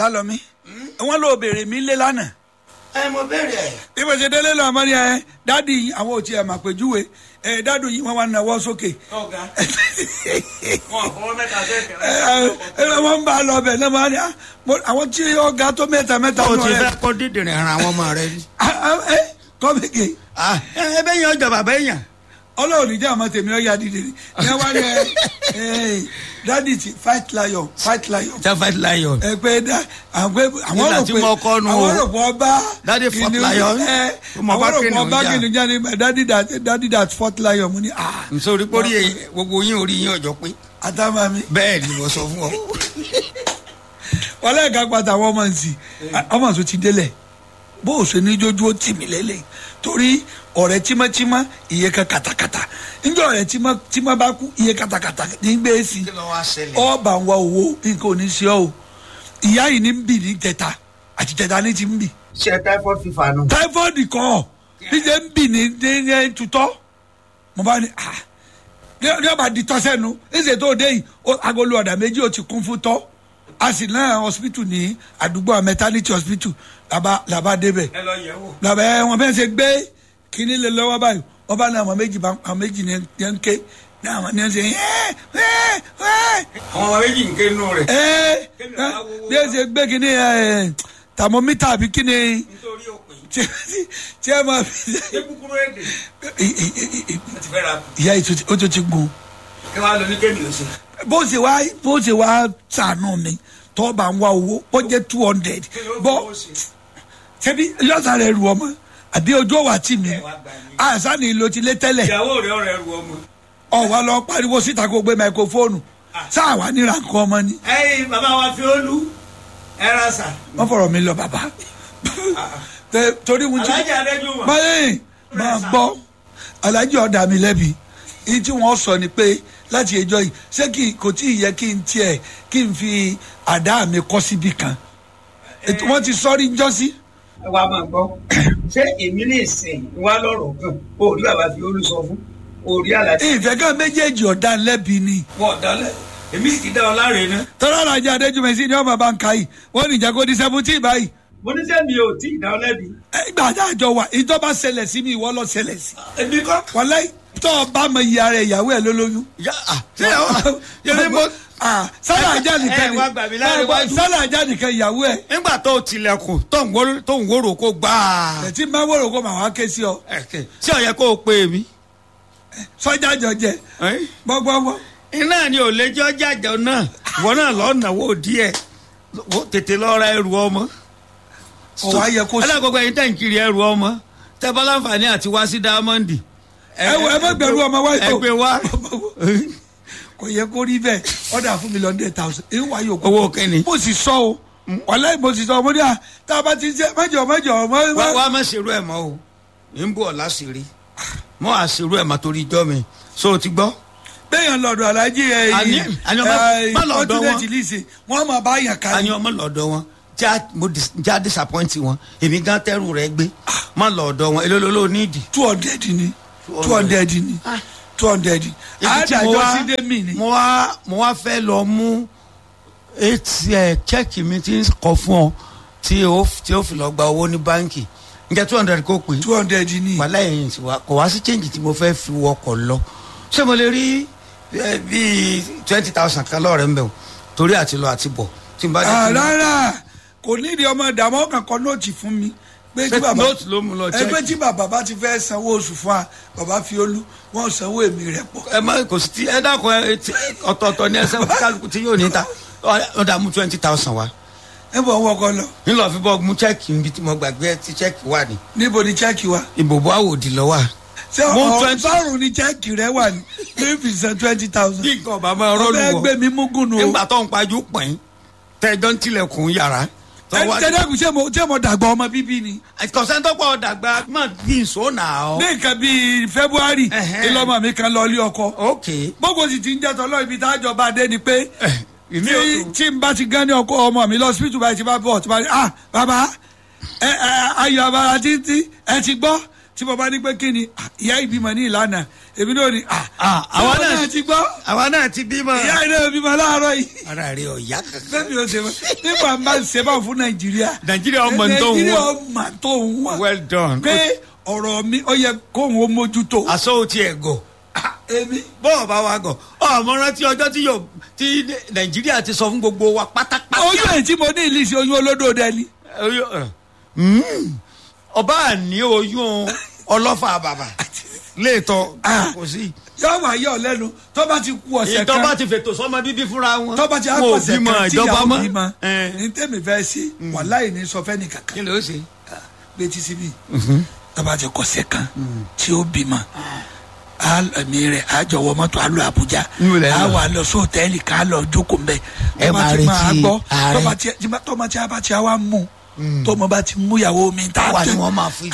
lálọ́mí wọ́n lọ bèrè mí lé lánàá ẹ mo béèrè ẹ. bí mo ṣe délé lọ àmọ́ ni ẹ dádì yìí àwọn ò tiẹ̀ mà péjúwe ẹ dádì yìí wọ́n wá nawọ́ sókè ọ̀gá wọn fọwọ́ mẹ́ta sẹ́ẹ̀kẹ́ ẹ ẹ wọ́n ń bá a lọ bẹ̀ náà wọ́n á ní ah, mo- àwọn tí ọ̀gá tó mẹ́ta mẹ́ta o nù ti rẹ̀ fẹ́ kọ́ dídìrín ara àwọn ọmọ rẹ ni. Ah, ah, ẹ kọ́ mi kè ẹ bẹ́ẹ̀ yẹn ọjà bàbá èèyàn. ọlọ́run ní jẹ́ àmọ́ tèmi ọ̀yà dìde ni ẹ wá ní ẹ ẹ dádì ti fight lion fight lion jafet lion. ẹ pé dá àwọn pé àwọn Nígbà rò tí pé mo kọ́ nu àwọn o. rò pé ọba Daddy fought kìnìún, lion. ẹ, Mo bá àwọn rò pé kìnìún ọba jà. kìnìún jáde dádì dat dádì dat fort lion mo ní ah nítorí pórí gbogbo yín orí yín ọjọ́ pé àtàwọn mi bẹ́ẹ̀ ni mo sọ fún ọ. wọlé ẹ̀ka pàtàkì àwọn ọmọ nsì ọmọ nsọ ti délẹ̀ bó o ṣe ní jójú ó tì mí lélẹ̀ torí ọ̀rẹ́ tímọ́tímọ́ iye kan kàtàkàtà níjọ́ ọ̀rẹ́ tímọ́ bá kú iye kàtàkàtà ní gbé sí kí ló wá ṣẹlẹ̀. ọba ń wa owó nǹkan ò ní ṣe ọ́ o ìyá yìí ní ń bì ní tẹ̀ta àti tẹ̀ta ní ti ń bì ṣe typhoid fever nù. táífọ́ọ̀dù kọ́ níjẹ́ ń bì ní ní ní tutọ́ mo bá ní ah ní ní ọba di tọ́sẹ́nu ẹsẹ̀ tó dé yìí ó- agolo ọ̀dà méjì ó ti kún fún tọ́ a sì náà hospital ní àdúgbò maternity hospital làbá làbá débẹ̀ ẹ lọ yẹ̀ wò. làbá ẹ wọn fẹ́ẹ́ ṣe gbé kínní lé lọ́wọ́ báyìí wọ́n bá ní àwọn méjì bá àwọn méjì ní ní ń ké ní àwọn ní ń ṣe ẹ́ ẹ́ ẹ́ àwọn ọmọ méjì ń ké nù rẹ̀. ẹ́ bí ẹ ṣe gbé kínní ẹ̀ thermometer àbí kínní nítorí òpin. tí tí ẹ máa fi ṣé kúkúrú èdè. I- I- I- I- mo ti fẹ́ ra ìyá yìí tó ti- ó tó ti gun kí wàá lọ ní kéèmì ló ṣe. bó ṣe wá bó ṣe wá sànù mi tó bá ń wá owó ó jẹ́ two hundred kí ló bọ́ fowó ṣe. ṣebí yọ̀ọ̀sà rẹ̀ rù ọmọ àbí ojú ọ̀wà tì mí ẹ wá gbà mí. àṣà ni ìlò ti lé tẹ́lẹ̀ ìyàwó rẹ̀ ọ̀rẹ́ ru ọmọ. ọ̀wà lọ pariwo síta kó gbé máikrófóònù sáà wà níra nǹkan ọmọ ni ẹyin bàbá wa fi ó lu ẹ ra sà. wọ́n fọ̀rọ̀ mi lọ bàbá Tẹ- torí wọn ti alájà adéjú wọn. báyìí máa gbọ́ alájì ọ̀dà mi lẹ́bi èyí tí wọ́n sọ ni pé láti ẹjọ́ yìí ṣé kí kò tí ì yẹ kí n tiẹ̀ kí n fi àdá mi kọ́ síbi kan ètò wọn ti sọ́rí jọ́sí. ẹ wá máa gbọ́ ṣé èmi lè sìn wá lọ́rọ̀ kan orí bàbá fi olú sọ fún orí àlàjì. ìfẹ́ kan méjèèjì ọ̀dà lẹ́bi ni wọ́n dálẹ̀ èmi sì ti dá ọ láre ná. tọ́lá alájì adéjúmẹ̀sí ni wọ́n bàbá ń ka yìí wọ́n ní ìjà kó di seventeen báyìí mo ní sẹ́ mi ò tí ì dá ọ lẹ́bi. ìgbà àdájọ wa ìjọba ṣẹlẹ̀ sí mi ìwọ lọ ṣẹlẹ̀ sí. èmi kọ́. wàláì tọ́ ọ bá mọ ìyá rẹ̀ ìyàwó ẹ̀ ló lóyún. ya ah ṣé ọ yẹmi mo. Ah, sálà ajá nìkan ẹ wá gbà mí láre wájú. sálà ajá nìkan ìyàwó ẹ̀. nígbà tó o tilẹ̀kùn tó ń wóró tó ń wóró kó gbáà. ẹtí máa wòrò kó màá wá ké sí ọ ẹ̀kẹ́ ṣé ọ̀yẹ́ kó o pè mí. sọjá jọjẹ gbọgbọgbọ iná ni ò lè jọ jàjọ náà ìwọ náà lọ náwó díẹ̀ Wo- tètè lọ ra ẹrù ọmọ. ọwọ ayẹ kó sí. alákọ̀ọ́kọ́ ẹ̀yin tẹ̀ ń kiri ẹrù ọmọ tẹ́ bá láǹfààní àti wá sí dáámọ́ndì. ẹ wọ ẹ má gbẹrú ọmọ wáyé ẹ gbé wá. kò yẹ kó rí bẹ́ẹ̀ ọdà fún mi lọ hundred thousand èyí wà yóò kó. owó kẹ́ni. mo sì sọ o wàláì mo sì sọ mo ní à tá a bá ti ṣe mẹjọ mẹjọ wá mọ. wá má ṣerú ẹ̀ mọ́ o ń bọ̀ láṣìírí mọ́ àṣerú ẹ̀ mọ́ torí ijọ́ mi so o ti gbọ́. bẹ́ẹ̀yàn lọ́dọ̀ alájí ẹ̀ Àní- àní ọmọ- má lọ́dọ̀ wọn. kọ́ńtínẹ̀tì lìsì wọ́n máa bá yàn ká a ní ọmọ lọ́dọ̀ wọn já mo dis- já disappoint wọn èmi gan tẹ́rù rẹ gbé má lọ́dọ̀ wọn èló ló ló nídìí. two hundred ni two hundred ni two hundred ibi tí mo àádájọ́ wá sí dé mi ni. mo wá mo wá fẹ́ lọ mú etí ẹ̀ chẹ́ẹ̀kì mi ti ń kọ fún ọ tí o tí o fi lọ gba owó ní báńkì njẹ́ two hundred kó pè two hundred ni. wàhálà ẹ̀yìn tí wa kò wá sí change tí mo fẹ́ fi wọkọ̀ lọ ṣé mo lè rí eh, bíi twenty thousand kan lọ́ọ̀rẹ́ ń bẹ̀ o torí àti lọ àti bọ̀ tí n bá dé Ah, tí mo- rárá kò nídìí ọmọ ìdààmú ọkàn kan nóòtì fún mi pé tí Ṣé bàbá nóòtì ló mú lọ ẹgbẹ́ check? tí bàbá bá ti fẹ́ sanwó oṣù fún wa bàbá fi olú wọ́n sanwó èmi rẹ̀ pọ̀. ẹ má kò sí ti ẹ dákun ẹ ti- ọ̀tọ̀ọ̀tọ̀ ní ẹsẹ̀ kálukú tí yóò ní ta ọ dà mú twenty thousand wa ẹ bọ̀ wọ́n kọ lọ nílò fi bọ́ mú chẹ́ẹ̀kì níbi tí mo gbàgbé ẹ ti chẹ́ẹ̀kì wà ní níbo ni chẹ́ẹ̀kì wa. ìbòbò àwòdì lọ́wọ́ ṣé Mú ọ̀rọ̀ 20 sọ́run ni chẹ́ẹ̀kì rẹ wà ní three percent twenty thousand. bí nǹkan ọba máa rọ́ọ̀lù ọbẹ̀ wọ̀ gbé mi múgùn o. nígbà tó ń pajú pọ̀n tẹ́jọ́ ń tilẹ̀kùn yàrá tó ẹ wá- tẹ́lẹ̀kùn ṣé mo ṣé mo dàgbà ọmọ bíbí ni. kọ̀sẹ́ńtọ́pọ̀ dàgbà má bí nsọ nà ọ́. ní nǹkan bíi february Ẹ̀hẹ́n. ìlọmọ mi kan lọ ilé ọkọ. ok gbogbo sì ti ń jẹ́ tọ́lọ́ ibi tá a jọba dé ni pé ìmí tí ò tí n bá ti gán ní ọkọ ọmọ mi lọ síbítù báyìí ti bá bọ̀ tí bá rí ah bàbá ẹ ẹ ayọ̀ abara títí ẹ ti gbọ́ tí mo bá ní pé kí ni ah, ìyá ìbímọ ní ìlànà èmi náà ni ah, Ah, ṣé àwa wọn náà- náà ti gbọ́ àwa náà ti bímọ. ìyá ìnáwó bímọ láàárọ̀ yìí ara rẹ ọ̀yá kankan. bẹ́ẹ̀ni o ṣe fún nígbà bá ń ṣe bá fún nàìjíríà Nàìjíríà ọmọ tó ń nàìjíríà wọ. ọmọ tó ń wọ well done. pé ọ̀rọ̀ mi ó yẹ kóhun ó mójútó aṣọ ò tiẹ̀ gọ̀. Ah, èmi bọ́ọ̀ bá wa gọ̀ ọmọ rántí ọjọ́ tí yóò tí nàìjíríà ti sọ fún gbogbo wa pátápátá. oyún ẹ̀ tí mo ní ìlísí oyún olódò dẹni Oyún, ẹ. Mm. ọba àní oyún ọlọ́fà bàbà léètọ́ Ah. kò sí. yóò wá yọ lẹ́nu tó bá ti kú ọ̀sẹ̀ kan ìjọba ti fètò sọmọ bíbí fúnra wọn. tó bá ti á Wọn ò kú ọ̀sẹ̀ bímọ kan tí ìjọba ìyàwó mọ́. bímọ Ẹ. ní tèmi fẹ́ sí wàláì ní sọ fẹ́ nìkankan kí ló ṣe. gbé tí síbí tó bá ti kọ̀sẹ̀ kan tí ó bímọ ẹ̀mí rẹ̀ á jọ̀wọ́ mọ́tò á lọ Àbújá Níbo lẹ ń á lọ? wà lọ sóòtẹ́ẹ̀lì ká lọ jókòó mbẹ́ Ẹ tó bá máa ti máa retí gbọ́ ààrẹ. tó bá ti tọ́mọ tí a bá ti wá mú tọ́mọ bá ti mú ìyàwó mi tá Àwa ni wọ́n máa fi.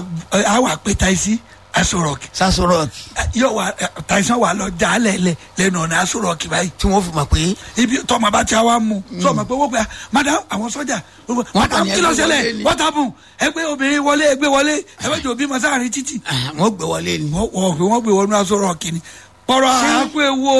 á wà pé taisi aṣọ rọ̀kì sasọrọọkì yóò wá taisi wà lọ dálẹ̀ lẹ̀ lẹ́nu ọ̀nà aṣọ rọ̀kì báyìí tí wọ́n fi mọ̀ pé ibi tọmọ bá ti wá mú sọmọ pé wọ́n pe madam àwọn sọ́jà madam ní kí ló ẹgbẹ́ ṣẹlẹ̀ wọlé ni. what happen ẹgbẹ́ obìnrin wọlé ẹgbẹ́ wọlé ẹgbẹ́ jò bímọ sáàrin títì ah, wọ́n gbé wọlé ni. wọ́n wọ́n pé wọ́n gbé wọnú aṣọ rọ̀ọ̀kì ni pọ̀rọ̀ Ṣé- àpé wo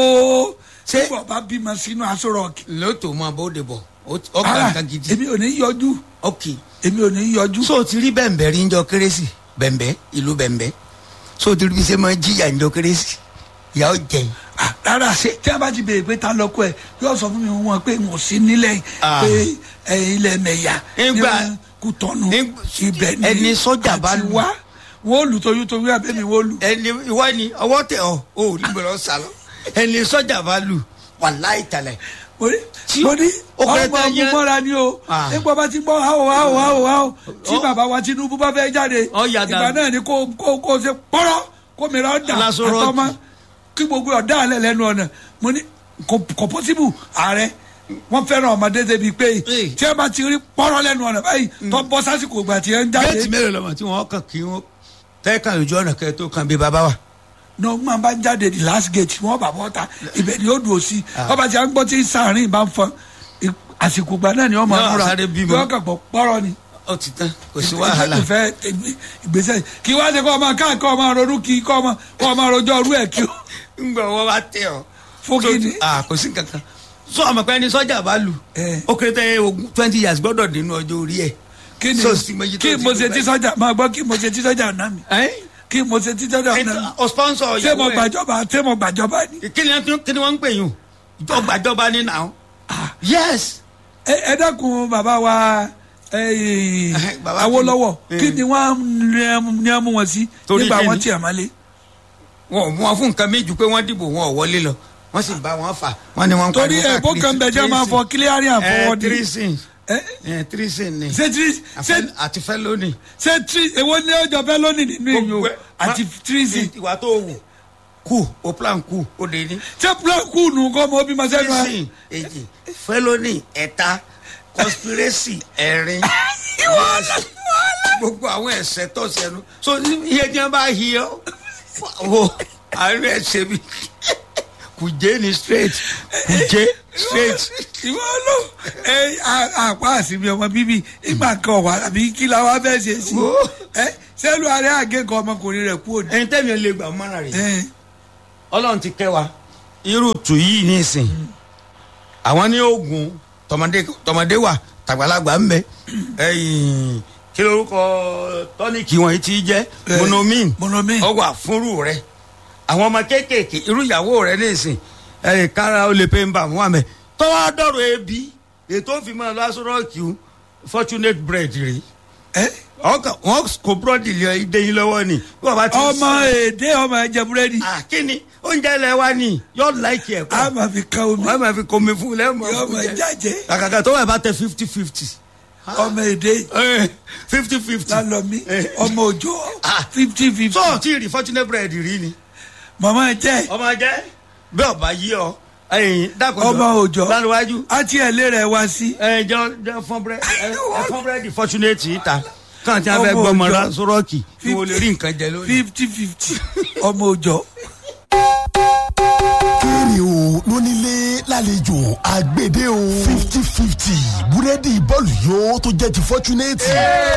Ṣé- ṣé bá bímọ sínú aṣọ rọ̀ọ̀kì lóòótọ́ mọ abóde bọ̀ ọgbà ara nǹkan gidi. èmi ò ní yọjú ok èmi ò ní yọjú so o ti rí bẹ̀m̀bẹ̀ rí njọ kérésì bẹ̀m̀bẹ̀ ìlú bẹ̀m̀bẹ̀ so o ti rí bí ṣe máa jíyà njọ kérésì ìyá ó jẹ Ah, rárá tí a bá ti béèrè pé ta lọkọ ẹ yóò sọ fún mi wọn pé mo sí nílẹ̀ Ah. pé ẹ, ilẹ̀ mẹ̀yà Nígbà- kú tọ́nu Nígbà- ibẹ̀ ni ẹni sọ́jà bá àti lù. wá wọ́n lù toyútoyú abẹ́mi wọ́n lù. ẹni ìwọ ni ọwọ́ tẹ ọ o ò rí gbọ́dọ̀ sálọ ẹni sọ́jà bá lù wàláì tẹ̀lẹ̀ mo ní Tí- mo ní ó kéré ọmọ tán ogun yẹn- mọ́ra ni o Ah. nígbà bá ti gbọ́ háò háò háò háò tí Ó- bàbá wa Tinubu bá fẹ́ jáde Ó yà dànù. ìgbà náà ni kó kó kó ṣe pọ́rọ́ kó mìíràn dà Lásán rọ́ọ̀kì. àtọ́mọ́ kí gbogbo ọ̀dà alẹ́ lẹ́nu ọ̀nà mo ní kò kò pọ́sibù ààrẹ wọ́n fẹ́ràn ọmọdé débi pé Ee. tí ẹ bá ti rí pọ́rọ́ lẹ́nu ọ̀nà báyìí tó bọ́ sásìkò ìgbà tí ẹ ń jáde géètì mélòó lọ́mọ tí wọ́n kàn kí wọ́n tẹ́ẹ̀kan lójú ọ̀nà kẹ́ tó kan bí bàbá wa. náà máa bá ń jáde the last gate wọ́n bá bọ́ ta ibẹ̀ ni ó dùn ó sí ọba tí a ń gbọ́ tí sàárín bá ń fọn i- àsìkò ìgbà náà ni wọ́n máa Yóò múra sáré bímọ. yóò kàn gbọ́ pọ́rọ́ ni. ó ti tán kò sí wàhálà ìfẹ́ ìgbésẹ̀ kí wá ṣe kọ́ ọmọ káà kọ́ ọmọ ronú kí kọ́ ọmọ kọ́ ọmọ rojọ́ ọrú ẹ̀ kí o ńgbà wọ́n bá tẹ̀ ọ́. fún kí ni. ah kò sí kankan sọ ọmọ pé ẹni sọ́jà bá lù Eh. ó kéré tẹ́ ogún twenty years gbọ́dọ̀ nínú ọjọ́ orí ẹ̀. kí ni So, sì mọ iye tó kí ti mo lù ṣe tí báyìí. sọ́jà máa gbọ́ kí mo ṣe tí sọ́jà ọ̀nà mi ẹ́ kí mo ṣe tí sọ́jà ọ̀nà mi ọ sponsor ṣé mo ìyàwó ẹ̀. gbàjọba ṣé mo gbàjọba ni. kí ni wọ́n tún- kí ni wọ́n ń pè yín ìjọ gbàjọba ní nà ó. yes ẹ ẹ dákun bàbá wa eh, Bàbá Awólọ́wọ̀ kí ni? kí ni wọ́n ní ẹ mú wọn sí Torí nígbà kí wọn ni? tí a máa lé. wọn ò mú wọn fún nǹkan méjì pé wọ́n dìbò wọn ò wọlé lọ wọ́n sì bá wọn fà wọ́n ní wọ́n ń torí pariwo ẹ̀bùn kan bẹ̀ jẹ́ máa fọ kílíárì àfọwọ́dì. tirisin ẹ tirisin ni ṣé tí ṣé àti fẹ́ lónìí. ṣé tí èwo ní ọjọ́ fẹ́ lónìí nínú ìyó àti tírísì. ìwà tó wù kù o plan kù o lè ní. ṣé púlọ̀kù nù kọ́ mọ́ bí ma sẹ́nu ẹ. tirisin èjì felony ẹ̀ta conspiracy ẹ̀rin gbogbo àwọn ẹ̀sẹ̀ tó sẹ́nu so iye tí wọ́n bá hi ọ́ wo àárín ẹ̀sẹ̀ mi kùjẹ́ ni straight kùjẹ́ straight. ìwọ ló ẹ à- àpá àsìmí ọmọ bíbí ìgbà kan wà àbí kí la wá fẹ́ ṣe sí. Wo. ẹ sẹ́nu àárẹ̀ àgẹ́kọ̀ ọmọkùnrin rẹ̀ kú òní. ẹni tẹ́mi ò lè gbà mọ́ra rẹ̀ ẹ ọlọ́run ti kẹ́ wa irú tù yìí nísìn àwọn ní oògùn tọmọdé tọmọdé wà tàgbàlagbà ń bẹ ẹyìn kí lorúkọ tọ́níkì wọn yìí ti jẹ́ Eh, monomin Monomin. ọ wà fúnrú rẹ àwọn ọmọ kéékèèké irú ìyàwó rẹ nísìn ẹyìn kára ó lè pé ń bà wọn àmẹ tọ́wọ́ dọ̀rọ̀ ebi ètò òfin máa lọ aṣọ rọ́ọ̀kì fortunate bread rèé ẹ ọkàn wọn kò búrọ́dì lé ìdè yín lọ́wọ́ ni bí wọ́n bá ti ọmọ èdè ọmọ ẹ̀jẹ̀ búrẹ́dì ah kíni oúnjẹ ilẹ̀ wa ni yóò láìkì ẹ̀ a kọ́ máa fi kan omi wọ́n máa fi komi fún lẹ́mọ̀ yóò fún máa jẹ jáde àkàkà tó wà bá tẹ fifty fifty ọmọ èdè fifty fifty lálọ́mí ọmọ òjò Ah. fifty fifty tó o ti rí fortunate bread rí ni màmá jẹ́ ọmọ jẹ bí ọba yí ọ ẹyìn dàkọ ọmọ òjò lálùwájú àti ẹ̀lẹ́ rẹ̀ wá sí. ẹ jọ jọ fún bread ẹ fún bread fortunate yìí ta kàn tí a fẹ́ Ọmọ gbọmọ òjò. rà sọrọọkì kí wọn lè rí nǹkan jẹ lónìí. fifty fifty ọmọ òjò. kéré o lónílé lálejò àgbèdè o fifty fifty búrẹ́dì bọ́ọ̀lù yóò tó jẹ́ ti fọ́túnẹ́tì.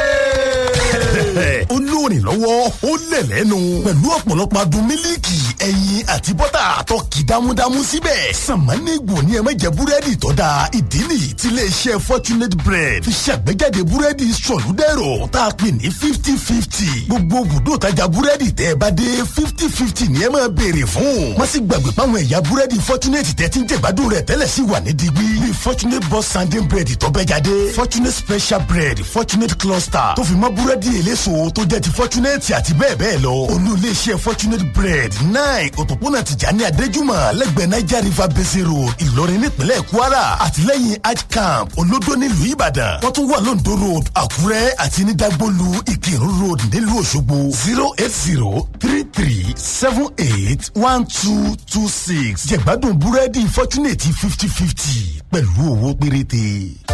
ó lóòrìn lọ́wọ́ ó lẹ̀ lẹ́nu pẹ̀lú ọ̀pọ̀lọpọ̀ adùn mílíkì ẹyin àti bọ́tà tó kì dámúdámú síbẹ̀. sàmánìgbò ni ẹ má jẹ búrẹ́dì tó dáa ìdí nìyí tí iléeṣẹ́ fortunate bread fi ṣàgbéjáde búrẹ́dì sọ̀lúdẹ̀rọ̀ tá a pè ní fifty fifty. gbogbo bùdó tajà búrẹ́dì tẹ́ ẹ bá dé fifty fifty ni ẹ máa béèrè fún. má sì gbàgbé páwọn ẹ̀yà búrẹ́dì fortunate tẹ́ ti ń jẹ̀gbádùn rẹ̀ tẹ́lẹ̀ sí wà ní digbí. bíi fortunate boss sanding bread tó bẹ́ jáde fortunate special bread fortunate cluster tó fi mọ́ búrẹ́dì eléso tó jẹ́ ti fortunate àti bẹ́ẹ̀ bẹ́ẹ̀ lọ. olú iléeṣẹ́ fortunate bread nine òpópónà tìjàní adéjúmọ̀ lẹ́gbẹ̀ẹ́ niger river basin road ìlọrin nípínlẹ̀ kwara àtìlẹ́yìn hajj camp olódó nílùú ìbàdàn wọ́n tún wà lóńdó road àkúrẹ́ àti ní dagbolu ìkírun road nílùú òṣogbo zero eight zero three three seven eight one two two six jẹ̀gbádùn búrẹ́dì fortunate fifty fifty pẹ̀lú owó péréte.